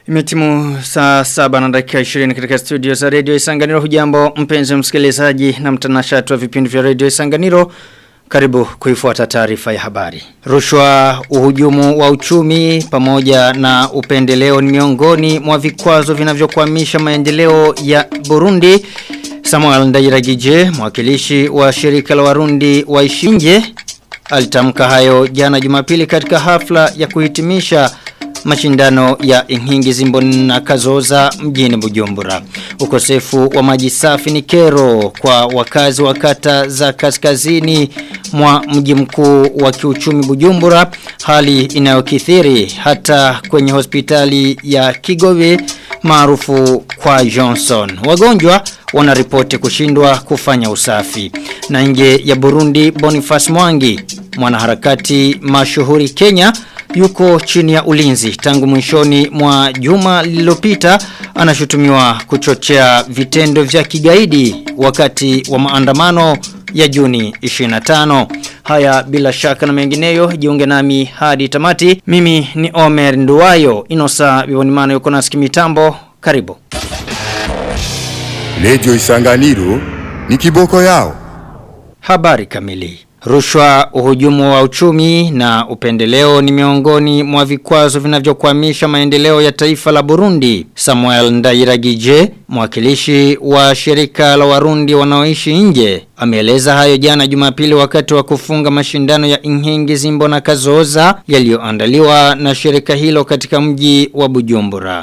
Imetimu saa saba na dakika 20 katika studio za Radio Isanganiro hujambo mpenzi msikilizaji na mtanashati wa vipindi vya Radio Isanganiro karibu kuifuata taarifa ya habari. Rushwa, uhujumu wa uchumi pamoja na upendeleo ni miongoni mwa vikwazo vinavyokwamisha maendeleo ya Burundi. Samuel Ndairagije, mwakilishi wa shirika la Warundi wa Ishinje, alitamka hayo jana Jumapili katika hafla ya kuhitimisha mashindano ya Inhingi Zimbo na Kazoza mjini Bujumbura. Ukosefu wa maji safi ni kero kwa wakazi wa kata za kaskazini mwa mji mkuu wa kiuchumi Bujumbura, hali inayokithiri hata kwenye hospitali ya Kigobe maarufu kwa Johnson. Wagonjwa wanaripoti kushindwa kufanya usafi. Na nje ya Burundi Boniface Mwangi, mwanaharakati mashuhuri Kenya, yuko chini ya ulinzi tangu mwishoni mwa juma lililopita anashutumiwa kuchochea vitendo vya kigaidi wakati wa maandamano ya Juni 25. Haya bila shaka na mengineyo jiunge nami hadi tamati. Mimi ni Omer Nduwayo Inosa Bibonimano yuko nasi mitambo. Karibu. Lejo Isanganiro ni kiboko yao. Habari kamili. Rushwa uhujumu wa uchumi na upendeleo ni miongoni mwa vikwazo vinavyokwamisha maendeleo ya taifa la Burundi. Samuel Ndairagije, mwakilishi wa shirika la Warundi wanaoishi nje, ameeleza hayo jana Jumapili wakati wa kufunga mashindano ya Inhingi Zimbo na Kazoza yaliyoandaliwa na shirika hilo katika mji wa Bujumbura.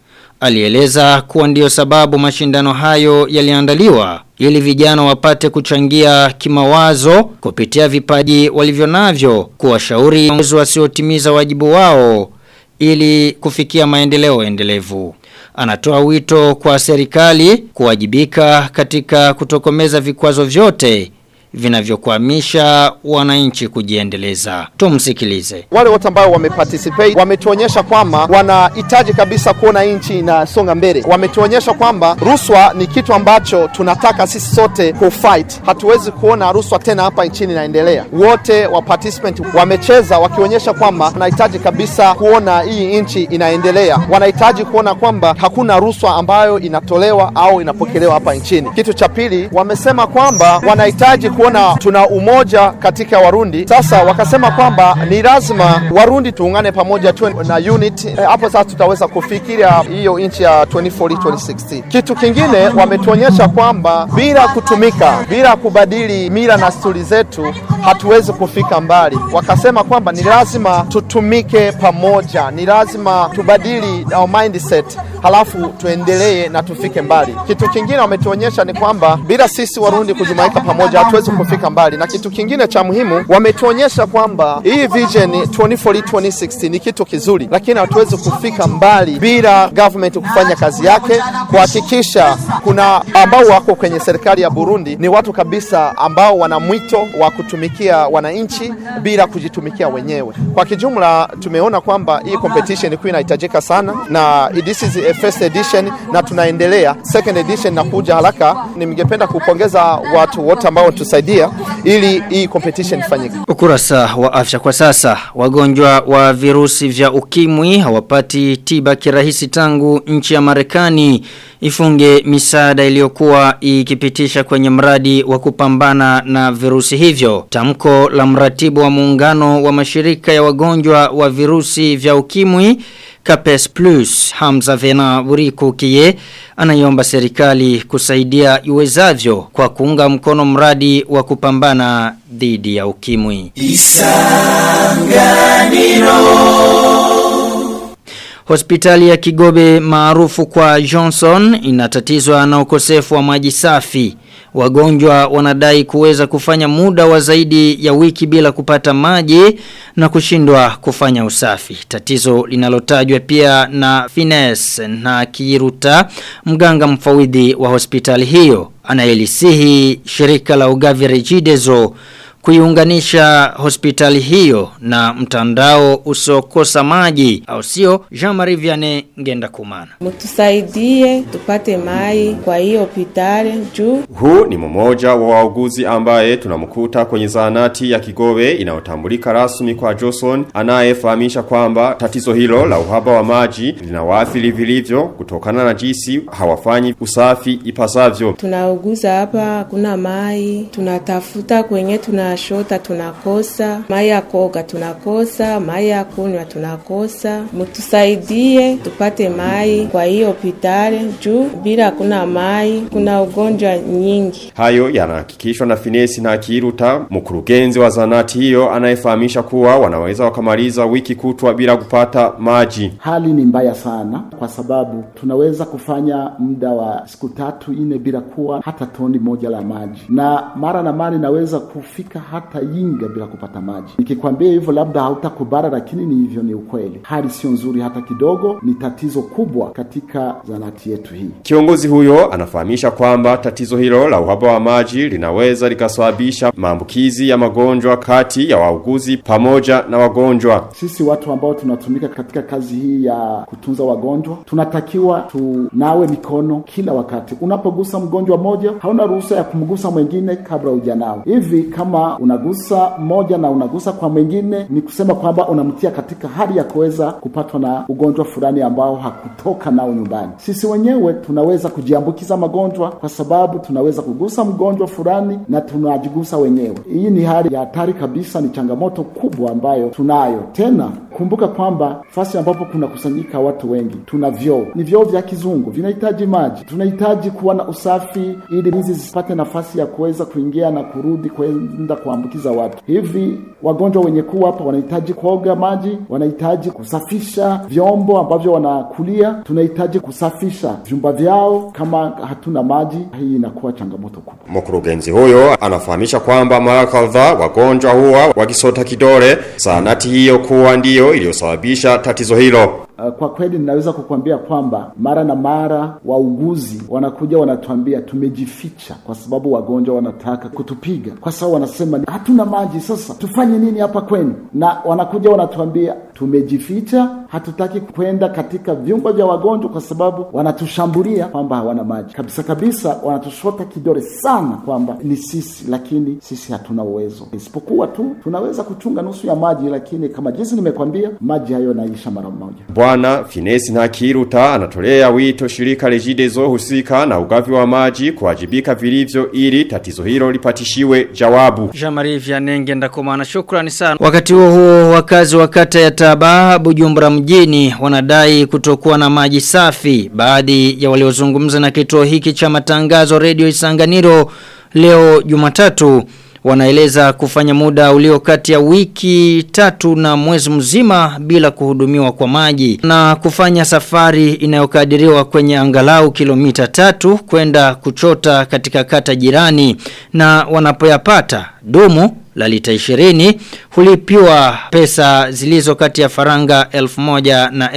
Alieleza kuwa ndio sababu mashindano hayo yaliandaliwa ili vijana wapate kuchangia kimawazo kupitia vipaji walivyo navyo kuwashauri viongozi wasiotimiza wajibu wao ili kufikia maendeleo endelevu. Anatoa wito kwa serikali kuwajibika katika kutokomeza vikwazo vyote vinavyokwamisha wananchi kujiendeleza. Tumsikilize. Wale wote ambao wameparticipate wametuonyesha kwamba wanahitaji kabisa kuona nchi inasonga mbele. Wametuonyesha kwamba rushwa ni kitu ambacho tunataka sisi sote kufight. Hatuwezi kuona rushwa tena hapa nchini inaendelea. Wote wa participant wamecheza wakionyesha kwamba wanahitaji kabisa kuona hii nchi inaendelea. Wanahitaji kuona kwamba hakuna rushwa ambayo inatolewa au inapokelewa hapa nchini. Kitu cha pili, wamesema kwamba wanahitaji kuona tuna umoja katika Warundi. Sasa wakasema kwamba ni lazima Warundi tuungane pamoja tuwe na unit. E, hapo sasa tutaweza kufikiria hiyo nchi ya 2040 2060. Kitu kingine wametuonyesha kwamba bila kutumika, bila kubadili mila na sturi zetu hatuwezi kufika mbali. Wakasema kwamba ni lazima tutumike pamoja, ni lazima tubadili our mindset halafu tuendelee na tufike mbali. Kitu kingine wametuonyesha ni kwamba bila sisi Warundi kujumuika pamoja hatuwezi kufika mbali, na kitu kingine cha muhimu wametuonyesha kwamba hii vision 2040 2060 ni kitu kizuri, lakini hatuwezi kufika mbali bila government kufanya kazi yake, kuhakikisha kuna ambao wako kwenye serikali ya Burundi ni watu kabisa ambao wana mwito wa kutumikia wananchi bila kujitumikia wenyewe. Kwa kijumla, tumeona kwamba hii competition ilikuwa inahitajika sana na this is a first edition na tunaendelea second edition na kuja haraka. Ningependa kupongeza watu wote ambao tusaidia ili hii competition ifanyike. Ukurasa wa afya kwa sasa wagonjwa wa virusi vya ukimwi hawapati tiba kirahisi tangu nchi ya Marekani ifunge misaada iliyokuwa ikipitisha kwenye mradi wa kupambana na virusi hivyo. Tamko la mratibu wa muungano wa mashirika ya wagonjwa wa virusi vya ukimwi Capes Plus Hamza Vena Buriku Kie anaiomba serikali kusaidia iwezavyo kwa kuunga mkono mradi wa kupambana dhidi ya ukimwi. Isanganiro Hospitali ya Kigobe maarufu kwa Johnson inatatizwa na ukosefu wa maji safi. Wagonjwa wanadai kuweza kufanya muda wa zaidi ya wiki bila kupata maji na kushindwa kufanya usafi. Tatizo linalotajwa pia na Fines na Kiruta mganga mfawidhi wa hospitali hiyo. Anaelisihi shirika la ugavi Regideso kuiunganisha hospitali hiyo na mtandao usiokosa maji au sio Jean-Marie Vianney ngenda kumana Mtusaidie tupate mai kwa hiyo hospitali juu Huu ni mmoja wa wauguzi ambaye tunamkuta kwenye zahanati ya Kigobe inayotambulika rasmi kwa Johnson anayefahamisha kwamba tatizo hilo la uhaba wa maji linawaathiri vilivyo kutokana na jinsi hawafanyi usafi ipasavyo. tunauguza hapa, hakuna mai, tunatafuta kwenye tunashota, tunakosa mai ya koga, tunakosa mai ya kunywa, tunakosa. Mtusaidie tupate mai kwa hiyo hospitali juu bila hakuna mai kuna ugonjwa nyingi. Hayo yanahakikishwa na Finesi na Kiruta, mkurugenzi wa zanati hiyo anayefahamisha kuwa wanaweza wakamaliza wiki kutwa bila kupata maji. Hali ni mbaya sana kwa sababu tunaweza kufanya muda wa siku tatu ine bila kuwa hata toni moja la maji, na mara na mara inaweza kufika hata Yinga bila kupata maji. Nikikwambia hivyo labda hautakubara, lakini ni hivyo, ni ukweli. Hali sio nzuri hata kidogo, ni tatizo kubwa katika zanati yetu hii. Kiongozi huyo anafahamisha kwamba tatizo hilo la uhaba wa maji linaweza likasababisha maambukizi ya magonjwa kati ya wauguzi pamoja na wagonjwa. Sisi watu ambao tunatumika katika kazi hii ya kutunza wagonjwa tunatakiwa tunawe mikono kila wakati. Unapogusa mgonjwa mmoja, hauna ruhusa ya kumgusa mwingine kabla hujanawe. Hivi kama unagusa mmoja na unagusa kwa mwingine, ni kusema kwamba unamtia katika hali ya kuweza kupatwa na ugonjwa fulani ambao hakutoka nao nyumbani. Sisi wenyewe tunaweza kujiambukiza magonjwa kwa sababu tunaweza kugusa mgonjwa fulani na tunajigusa wenyewe. Hii ni hali ya hatari kabisa, ni changamoto kubwa ambayo tunayo. Tena kumbuka kwamba fasi ambapo kunakusanyika watu wengi, tuna vyoo, ni vyoo vya kizungu, vinahitaji maji. Tunahitaji kuwa na usafi ili hizi zisipate nafasi ya kuweza kuingia na kurudi kwenda kuambukiza watu. Hivi wagonjwa wenye kuwa hapa wanahitaji kuoga maji, wanahitaji kusafisha vyombo ambavyo wanakulia, tunahitaji kusafisha vyumba vyao. Kama hatuna maji, hii inakuwa changamoto kubwa. Mkurugenzi huyo anafahamisha kwamba mara kadhaa wagonjwa huwa wakisota kidole, zahanati hiyo kuwa ndiyo iliyosababisha tatizo hilo. Uh, kwa kweli ninaweza kukwambia kwamba mara na mara wauguzi wanakuja wanatuambia tumejificha kwa sababu wagonjwa wanataka kutupiga, kwa sababu wanasema hatuna maji, sasa tufanye nini hapa kwenu? Na wanakuja wanatuambia tumejificha, hatutaki kwenda katika vyumba vya wagonjwa kwa sababu wanatushambulia kwamba hawana maji kabisa kabisa, wanatushota kidole sana kwamba ni sisi, lakini sisi hatuna uwezo, isipokuwa tu tunaweza kuchunga nusu ya maji, lakini kama jinsi nimekwambia, maji hayo yanaisha mara moja. Bwana Finesi na Kiruta anatolea wito shirika Regideso husika na ugavi wa maji kuwajibika vilivyo ili tatizo hilo lipatishiwe jawabu. Jean-Marie Vianney ngenda kumana shukrani sana. Wakati huo huo wakazi wa kata ya Taba Bujumbura mjini wanadai kutokuwa na maji safi. Baadhi ya waliozungumza na kituo hiki cha matangazo Radio Isanganiro leo Jumatatu wanaeleza kufanya muda ulio kati ya wiki tatu na mwezi mzima bila kuhudumiwa kwa maji na kufanya safari inayokadiriwa kwenye angalau kilomita tatu kwenda kuchota katika kata jirani na wanapoyapata dumu la lita 20 hulipiwa pesa zilizo kati ya faranga 1000 na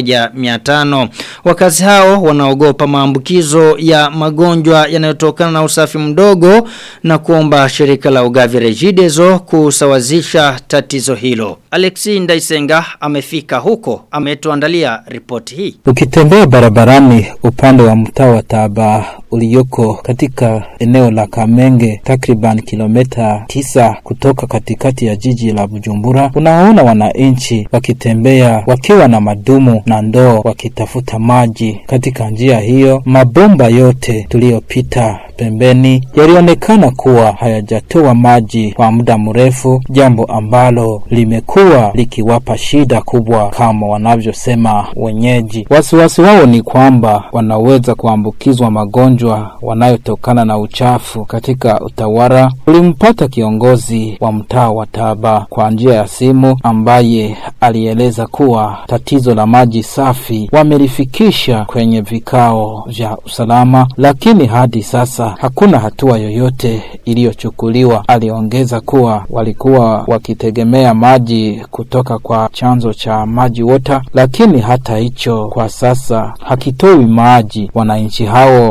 1500 wakazi hao wanaogopa maambukizo ya magonjwa yanayotokana na usafi mdogo na kuomba shirika la ugavi Regideso kusawazisha tatizo hilo Alexi Ndaisenga amefika huko ametuandalia ripoti hii Ukitembea barabarani upande wa mtaa wa Taba ulioko katika eneo la Kamenge takriban kilomita tisa kutoka katikati ya jiji la Bujumbura, unaona wananchi wakitembea wakiwa na madumu na ndoo wakitafuta maji. Katika njia hiyo, mabomba yote tuliyopita pembeni yalionekana kuwa hayajatoa maji kwa muda mrefu, jambo ambalo limekuwa likiwapa shida kubwa kama wanavyosema wenyeji. Wasiwasi wao ni kwamba wanaweza kuambukizwa magonjwa wanayotokana na uchafu. Katika utawala ulimpata kiongozi wa mtaa wa Taba kwa njia ya simu, ambaye alieleza kuwa tatizo la maji safi wamelifikisha kwenye vikao vya usalama, lakini hadi sasa hakuna hatua yoyote iliyochukuliwa. Aliongeza kuwa walikuwa wakitegemea maji kutoka kwa chanzo cha maji wota, lakini hata hicho kwa sasa hakitoi maji. Wananchi hao wanaiomba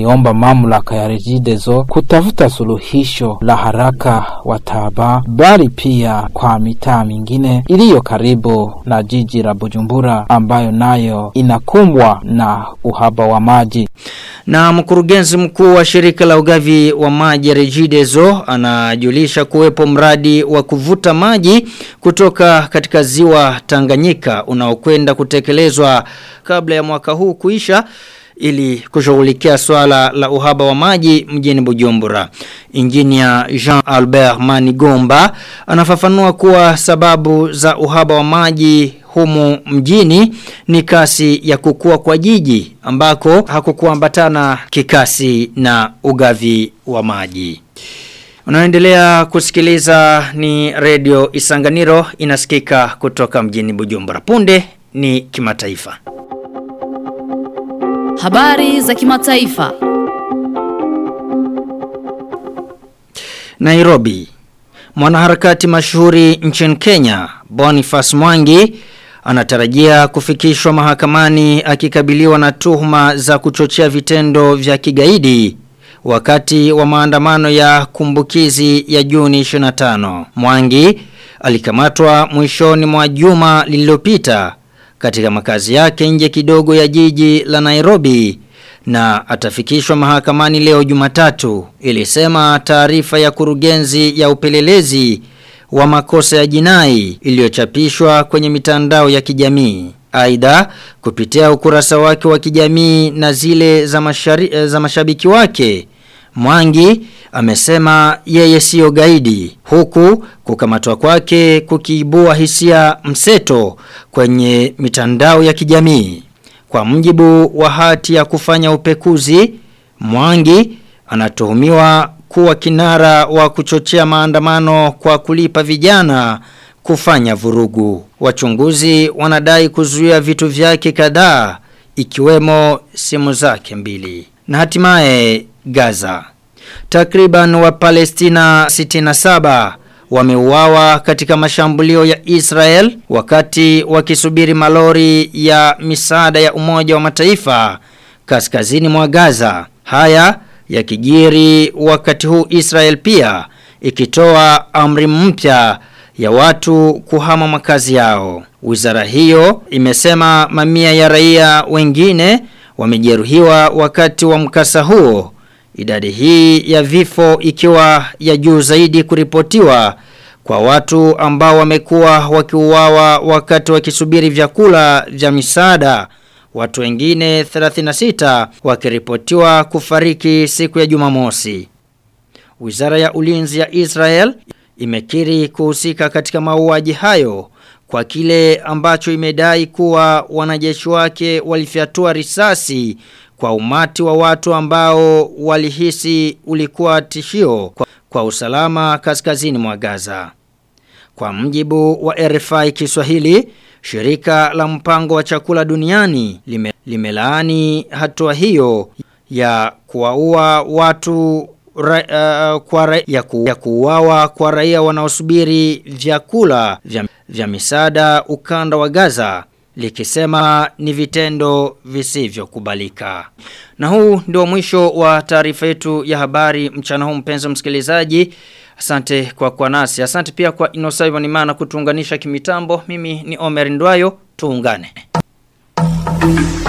aliomba mamlaka ya Regideso kutafuta suluhisho la haraka wa Taba, bali pia kwa mitaa mingine iliyo karibu na jiji la Bujumbura ambayo nayo inakumbwa na uhaba wa maji. Na mkurugenzi mkuu wa shirika la ugavi wa maji Regideso anajulisha kuwepo mradi wa kuvuta maji kutoka katika ziwa Tanganyika unaokwenda kutekelezwa kabla ya mwaka huu kuisha ili kushughulikia swala la uhaba wa maji mjini Bujumbura. Injinia Jean Albert Manigomba anafafanua kuwa sababu za uhaba wa maji humu mjini ni kasi ya kukua kwa jiji ambako hakukuambatana kikasi na ugavi wa maji. Unaendelea kusikiliza ni redio Isanganiro inasikika kutoka mjini Bujumbura. Punde ni kimataifa. Habari za kimataifa. Nairobi. Mwanaharakati mashuhuri nchini Kenya, Boniface Mwangi, anatarajia kufikishwa mahakamani akikabiliwa na tuhuma za kuchochea vitendo vya kigaidi wakati wa maandamano ya kumbukizi ya Juni 25. Mwangi alikamatwa mwishoni mwa juma lililopita katika makazi yake nje kidogo ya jiji la Nairobi na atafikishwa mahakamani leo Jumatatu ilisema taarifa ya kurugenzi ya upelelezi wa makosa ya jinai iliyochapishwa kwenye mitandao ya kijamii. Aidha kupitia ukurasa wake wa kijamii na zile za, mashari, za mashabiki wake Mwangi amesema yeye siyo gaidi huku kukamatwa kwake kukiibua hisia mseto kwenye mitandao ya kijamii. Kwa mjibu wa hati ya kufanya upekuzi, Mwangi anatuhumiwa kuwa kinara wa kuchochea maandamano kwa kulipa vijana kufanya vurugu. Wachunguzi wanadai kuzuia vitu vyake kadhaa ikiwemo simu zake mbili. Na hatimaye Gaza. Takriban wa Palestina 67 wameuawa katika mashambulio ya Israel wakati wakisubiri malori ya misaada ya Umoja wa Mataifa kaskazini mwa Gaza. Haya yakijiri wakati huu Israel pia ikitoa amri mpya ya watu kuhama makazi yao. Wizara hiyo imesema mamia ya raia wengine wamejeruhiwa wakati wa mkasa huo. Idadi hii ya vifo ikiwa ya juu zaidi kuripotiwa kwa watu ambao wamekuwa wakiuawa wakati wakisubiri vyakula vya misaada. Watu wengine 36 wakiripotiwa kufariki siku ya Jumamosi. Wizara ya Ulinzi ya Israel imekiri kuhusika katika mauaji hayo kwa kile ambacho imedai kuwa wanajeshi wake walifyatua risasi kwa umati wa watu ambao walihisi ulikuwa tishio kwa, kwa usalama kaskazini mwa Gaza. Kwa mjibu wa RFI Kiswahili, shirika la mpango wa chakula duniani lime, limelaani hatua hiyo ya kuwaua watu ra, uh, kwa ra, ya, ku, ya kuuawa kwa raia wanaosubiri vyakula vya, vya misaada ukanda wa Gaza likisema ni vitendo visivyokubalika. Na huu ndio mwisho wa taarifa yetu ya habari mchana huu mpenzi msikilizaji. Asante kwa kwa nasi. Asante pia kwa Inosaiva Nimana kutuunganisha kimitambo. Mimi ni Omer Ndwayo. Tuungane.